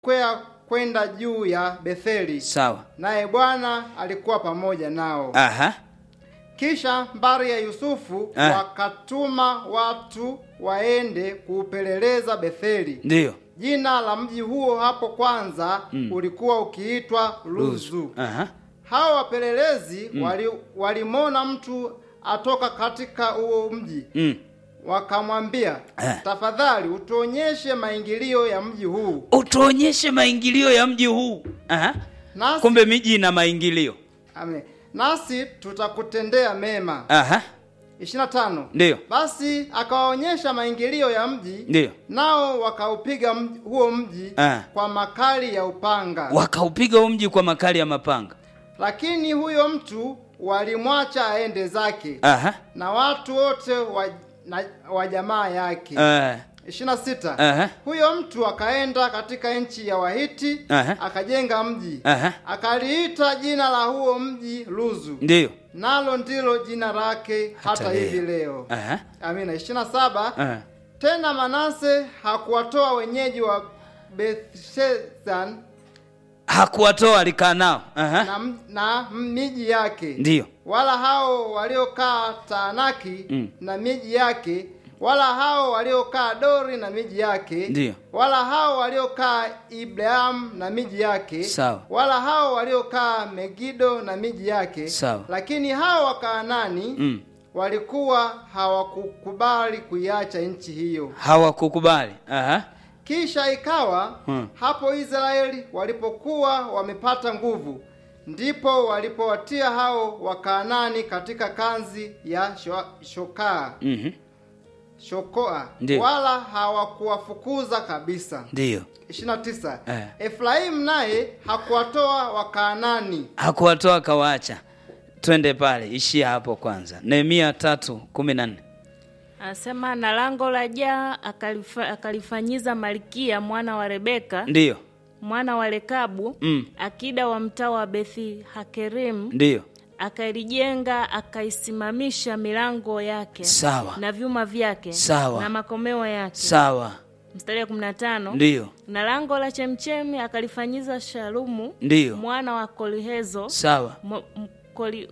kwea kwenda juu ya Betheli, sawa naye Bwana alikuwa pamoja nao. aha Kisha mbari ya Yusufu Ah. wakatuma watu waende kuupeleleza Betheli. ndiyo Jina la mji huo hapo kwanza ulikuwa ukiitwa Luzu. aha Hao wapelelezi wali, walimwona mtu atoka katika huo mji mm. wakamwambia, Eh. tafadhali utuonyeshe maingilio ya mji huu utuonyeshe maingilio ya mji huu aha nasi, kumbe miji ina maingilio ame, nasi tutakutendea mema. aha 25 ndiyo Basi akawaonyesha maingilio ya mji, ndiyo nao wakaupiga mji, huo mji Ah. kwa makali ya upanga. wakaupiga huu mji kwa makali ya mapanga Lakini huyo mtu walimwacha aende zake aha na watu wote wa, na, wa jamaa yake. eh, 26 Aha. Huyo mtu akaenda katika nchi ya Wahiti Aha. akajenga mji aha akaliita jina la huo mji Luzu, ndiyo nalo ndilo jina lake hata, Hata hivi leo. leo. aha Amina. 27 aha Tena Manase hakuwatoa wenyeji wa Bethshean hakuwatoa alikaa nao aha na, m- na miji yake ndiyo wala hao waliokaa Taanaki Mm. na miji yake wala hao waliokaa Dori na miji yake Ndiyo. wala hao waliokaa Ibleam na miji yake Sawa. wala hao waliokaa Megido na miji yake Sawa. lakini hao Wakaanani mm. walikuwa hawakukubali kuiacha nchi hiyo hawakukubali aha kisha ikawa Hmm. hapo Israeli walipokuwa wamepata nguvu, ndipo walipowatia hao Wakaanani katika kanzi ya sho- shokaa mhm shokoa, Ndiyo. wala hawakuwafukuza kabisa. ndiyo 29 Eh. Efraimu naye hakuwatoa Wakaanani hakuwatoa akawaacha twende pale ishia hapo kwanza nehemia tatu kumi na nne Anasema na lango la jaa akalifa, akalifanyiza Malkia mwana wa Rebeka ndiyo mwana wa Rekabu Mm. akida wa mtaa wa Bethi Hakerim ndiyo akalijenga akaisimamisha milango yake sawa na vyuma vyake Sawa. na makomeo yake. sawa Mstari wa 15 ndiyo na lango la chemchemi akalifanyiza Shalumu ndiyo mwana wa Kolihezo sawa mo- m- Koli,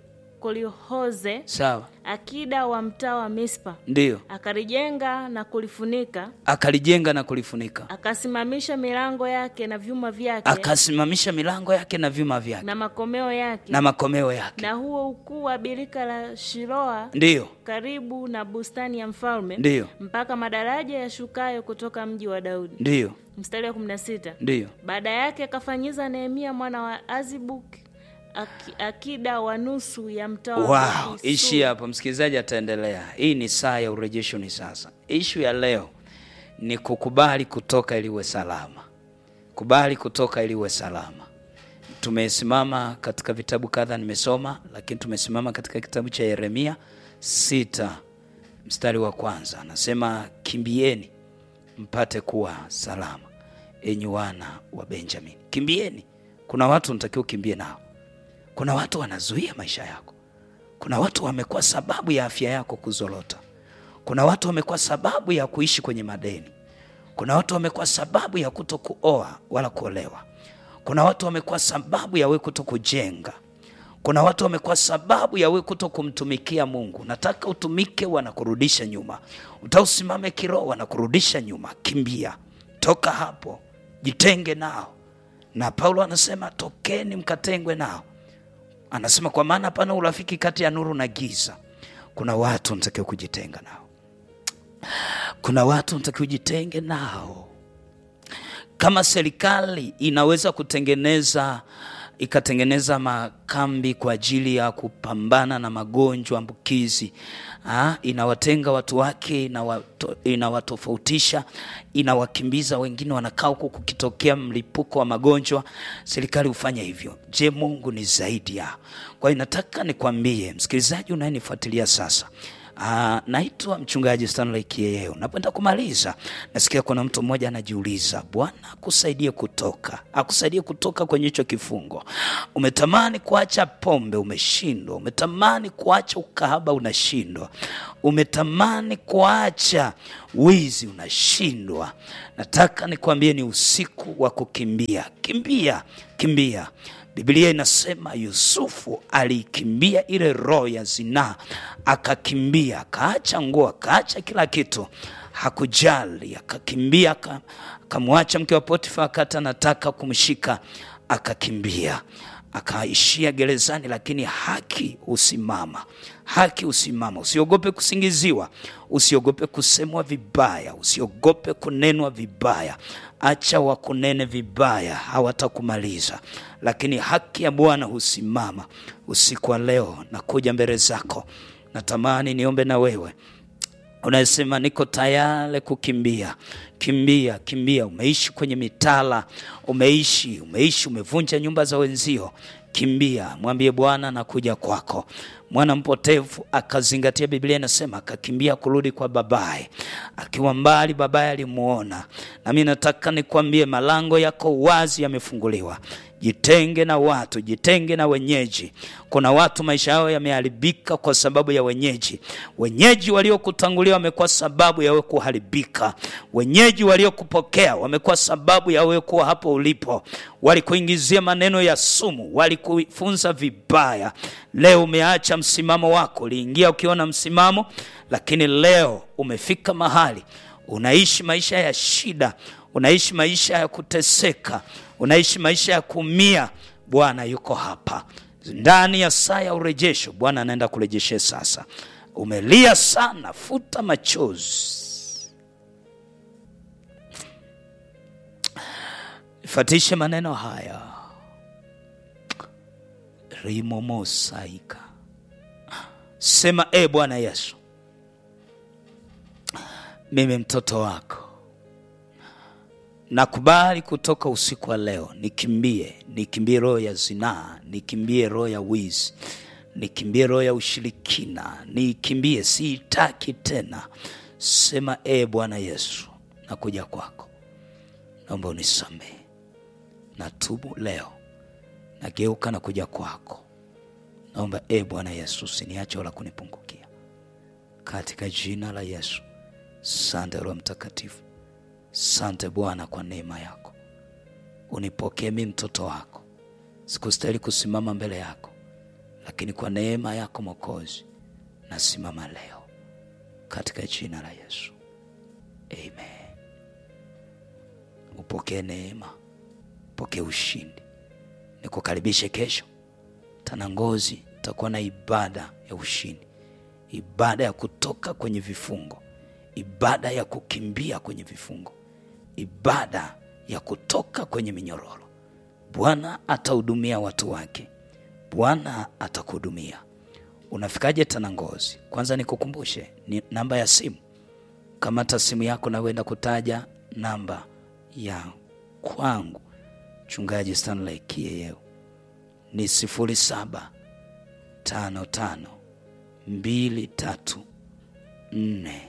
Kolihoze sawa akida wa mtaa wa Mispa ndiyo akalijenga na kulifunika akalijenga na kulifunika akasimamisha milango yake na vyuma vyake akasimamisha milango yake na vyuma vyake na makomeo yake na makomeo yake na huo ukuu wa birika la Shiloa ndiyo karibu na bustani ya mfalme ndiyo mpaka madaraja yashukayo kutoka mji wa Daudi. ndiyo Mstari wa 16. ndiyo Baada yake akafanyiza Nehemia mwana wa Azibuk aki, akida wa nusu ya mtaa wa wow Beth-Sur. ishi hapo msikilizaji ataendelea hii ni saa ya urejesho ni sasa ishu ya leo ni kukubali kutoka ili uwe salama kubali kutoka ili uwe salama tumesimama katika vitabu kadha nimesoma lakini tumesimama katika kitabu cha yeremia sita mstari wa kwanza anasema kimbieni mpate kuwa salama enyi wana wa benjamin kimbieni kuna watu unatakiwa ukimbie nao kuna watu wanazuia maisha yako kuna watu wamekuwa sababu ya afya yako kuzorota kuna watu wamekuwa sababu ya kuishi kwenye madeni kuna watu wamekuwa sababu ya kuto kuoa wala kuolewa kuna watu wamekuwa sababu ya we kuto kujenga kuna watu wamekuwa sababu ya we kuto kumtumikia mungu nataka utumike wanakurudisha nyuma utausimame kiroho wanakurudisha nyuma kimbia toka hapo jitenge nao na paulo anasema tokeni mkatengwe nao anasema kwa maana hapana urafiki kati ya nuru na giza kuna watu natakiwa kujitenga nao kuna watu natakiwa ujitenge nao kama serikali inaweza kutengeneza ikatengeneza makambi kwa ajili ya kupambana na magonjwa ambukizi ah, inawatenga watu wake inawato, inawatofautisha inawakimbiza wengine wanakaa huku kukitokea mlipuko wa magonjwa serikali hufanya hivyo je mungu ni zaidi ya kwa hiyo nataka nikwambie msikilizaji unayenifuatilia sasa Ah, naitwa mchungaji Stanley Kieyeo. Napenda kumaliza, nasikia kuna mtu mmoja anajiuliza, Bwana akusaidie kutoka, akusaidie kutoka kwenye hicho kifungo. Umetamani kuacha pombe, umeshindwa. Umetamani kuacha ukahaba, unashindwa. Umetamani kuacha wizi unashindwa. Nataka nikwambie ni usiku wa kukimbia. Kimbia, kimbia. Biblia inasema Yusufu alikimbia ile roho ya zinaa, akakimbia, akaacha nguo, akaacha kila kitu, hakujali, akakimbia, aka- akamwacha mke wa Potifa akati anataka kumshika, akakimbia akaishia gerezani, lakini haki husimama. Haki husimama. Usiogope kusingiziwa, usiogope kusemwa vibaya, usiogope kunenwa vibaya. Acha wakunene vibaya, hawatakumaliza, lakini haki ya Bwana husimama. Usiku wa leo nakuja mbele zako, natamani niombe na wewe unasema niko tayari kukimbia. Kimbia, kimbia. Umeishi kwenye mitala, umeishi, umeishi, umevunja nyumba za wenzio. Kimbia, mwambie Bwana nakuja kwako. Mwana mpotevu akazingatia, Biblia inasema akakimbia kurudi kwa babaye. Akiwa mbali, babaye alimuona. Nami nataka nikwambie, malango yako wazi yamefunguliwa. Jitenge na watu, jitenge na wenyeji. Kuna watu maisha yao yameharibika kwa sababu ya wenyeji. Wenyeji waliokutangulia wamekuwa sababu ya wewe kuharibika. Wenyeji waliokupokea wamekuwa sababu ya wewe kuwa hapo ulipo. Walikuingizia maneno ya sumu, walikufunza vibaya. Leo umeacha msimamo wako, uliingia ukiwa na msimamo, lakini leo umefika mahali unaishi maisha ya shida, unaishi maisha ya kuteseka, unaishi maisha ya kuumia. Bwana yuko hapa ndani ya saa ya urejesho. Bwana anaenda kurejeshe sasa. Umelia sana, futa machozi. Fatishe maneno haya rimomosaika, sema e Bwana Yesu, mimi mtoto wako nakubali kutoka usiku wa leo, nikimbie, nikimbie roho ya zinaa, nikimbie roho ya wizi, nikimbie roho ya ushirikina, nikimbie, siitaki tena. Sema e Bwana Yesu, nakuja kwako, naomba unisamehe, natubu leo, nageuka na kuja kwako, naomba e Bwana Yesu, usiniache wala kunipungukia, katika jina la Yesu. Sante Roho Mtakatifu. Sante Bwana kwa neema yako, unipokee mi mtoto wako. Sikustahili kusimama mbele yako, lakini kwa neema yako Mwokozi nasimama leo katika jina la Yesu, amen. Upokee neema, upokee ushindi. Nikukaribishe kesho Tanangozi, takuwa na ibada ya ushindi, ibada ya kutoka kwenye vifungo, ibada ya kukimbia kwenye vifungo, ibada ya kutoka kwenye minyororo. Bwana atahudumia watu wake, Bwana atakuhudumia. Unafikaje Tanangozi? Kwanza nikukumbushe ni namba ya simu. Kamata simu yako na uenda kutaja namba ya kwangu Mchungaji Stanley Kieyeu ni sifuri saba tano tano mbili tatu nne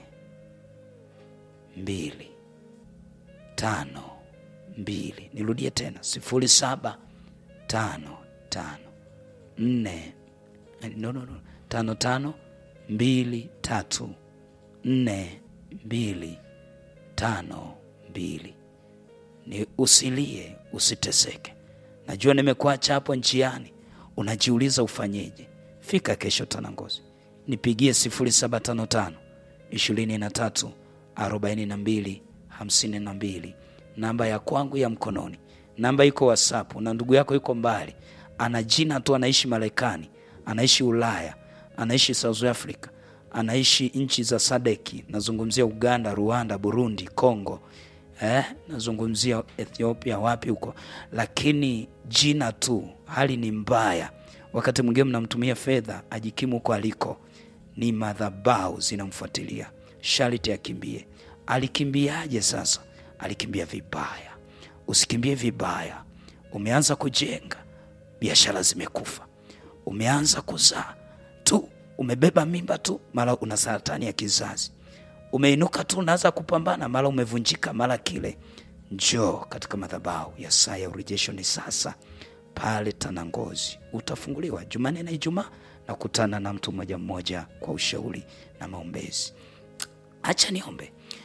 mbili tano mbili. Nirudie tena sifuri saba tano tano nne no, no, no. tano tano mbili tatu nne mbili tano mbili. Ni usilie, usiteseke. Najua nimekuacha hapo njiani, unajiuliza ufanyeje. Fika kesho Tanangozi, nipigie sifuri saba tano tano ishirini na tatu arobaini na mbili hamsini na mbili namba ya kwangu ya mkononi. Namba iko WhatsApp na ndugu yako yuko mbali, ana jina tu, anaishi Marekani, anaishi Ulaya, anaishi South Africa, anaishi nchi za Sadeki, nazungumzia Uganda, Rwanda, Burundi, Congo eh, nazungumzia Ethiopia, wapi huko, lakini jina tu, hali ni mbaya. Wakati mwingine mnamtumia fedha ajikimu huko aliko, ni madhabahu zinamfuatilia, sharti akimbie. Alikimbiaje sasa? Alikimbia vibaya. Usikimbie vibaya. Umeanza kujenga, biashara zimekufa. Umeanza kuzaa tu, umebeba mimba tu, mara una saratani ya kizazi. Umeinuka tu, unaanza kupambana, mara umevunjika, mara kile. Njoo katika madhabahu ya saa ya urejesho, ni sasa pale Tanangozi utafunguliwa Jumanne na Ijumaa na kutana na mtu mmoja mmoja kwa ushauri na maombezi. Acha niombe.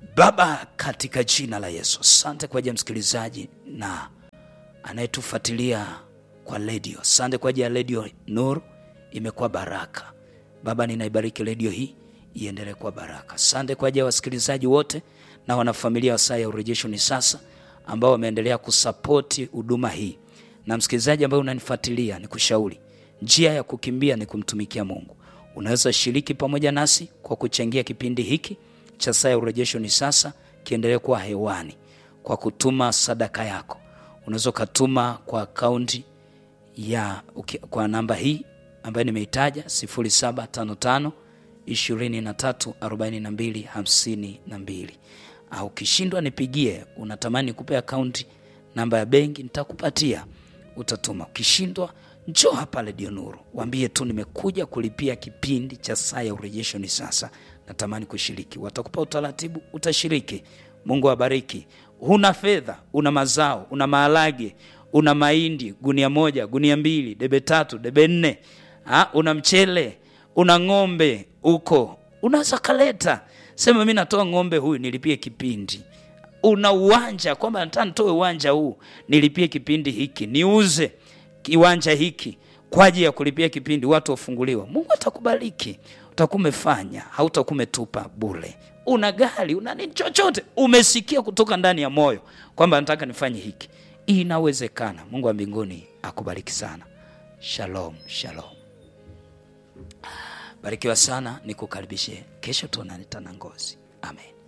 Baba, katika jina la Yesu, asante kwa ajili ya msikilizaji na anayetufuatilia kwa redio. Asante kwa ajili ya redio Nuru, imekuwa baraka. Baba, ninaibariki redio hii iendelee kuwa baraka. Asante kwa ajili ya wasikilizaji wote na wanafamilia wa saa ya urejesho ni sasa, ambao wameendelea kusapoti huduma hii, na msikilizaji ambaye unanifuatilia, ni kushauri njia ya kukimbia ni kumtumikia Mungu. Unaweza shiriki pamoja nasi kwa kuchangia kipindi hiki cha saa ya urejesho ni sasa kiendelee kuwa hewani kwa kutuma sadaka yako. Unaweza ukatuma kwa akaunti ya uki- kwa namba hii ambayo nimeitaja 0755 23 42 52, au ukishindwa nipigie, unatamani nikupe akaunti namba ya benki, nitakupatia utatuma. Ukishindwa njoo hapa Radio Nuru, waambie tu nimekuja kulipia kipindi cha saa ya urejesho ni sasa, natamani kushiriki. Watakupa utaratibu, utashiriki. Mungu awabariki. Huna fedha, una mazao, una maharage, una mahindi gunia moja, gunia mbili, debe tatu, debe nne, ha, una mchele, una ng'ombe huko, unaweza kaleta, sema mi natoa ng'ombe huyu nilipie kipindi una uwanja kwamba nataka nitoe uwanja huu nilipie kipindi hiki niuze kiwanja hiki kwa ajili ya kulipia kipindi watu wafunguliwa mungu atakubariki utakuwa umefanya hautakuwa umetupa bure una gari una nini chochote umesikia kutoka ndani ya moyo kwamba nataka nifanye hiki inawezekana mungu wa mbinguni akubariki sana shalom shalom barikiwa sana nikukaribishe kesho tuonane tena ngozi amen